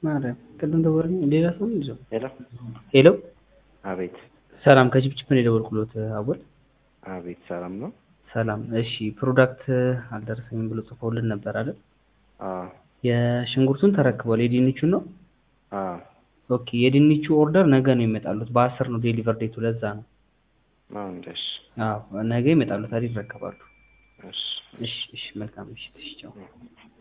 ማርያም ቅድም ደወለልኝ ሌላ ሰው ነው ይዘው ሄሎ ሄሎ አቤት ሰላም ከጅብጅብ ነው የደወልኩሎት አወል አቤት ሰላም ነው ሰላም እሺ ፕሮዳክት አልደረሰኝም ብሎ ጽፎልን ነበር አይደል አዎ የሽንኩርቱን ተረክቧል የድንቹን ነው አዎ ኦኬ የድንቹ ኦርደር ነገ ነው ይመጣሉት በአስር ነው ዴሊቨር ዴቱ ለዛ ነው አዎ እንደሽ አዎ ነገ ይመጣሉታል ይረከባሉ እሺ እሺ እሺ መልካም ምሽት እሺ ቻው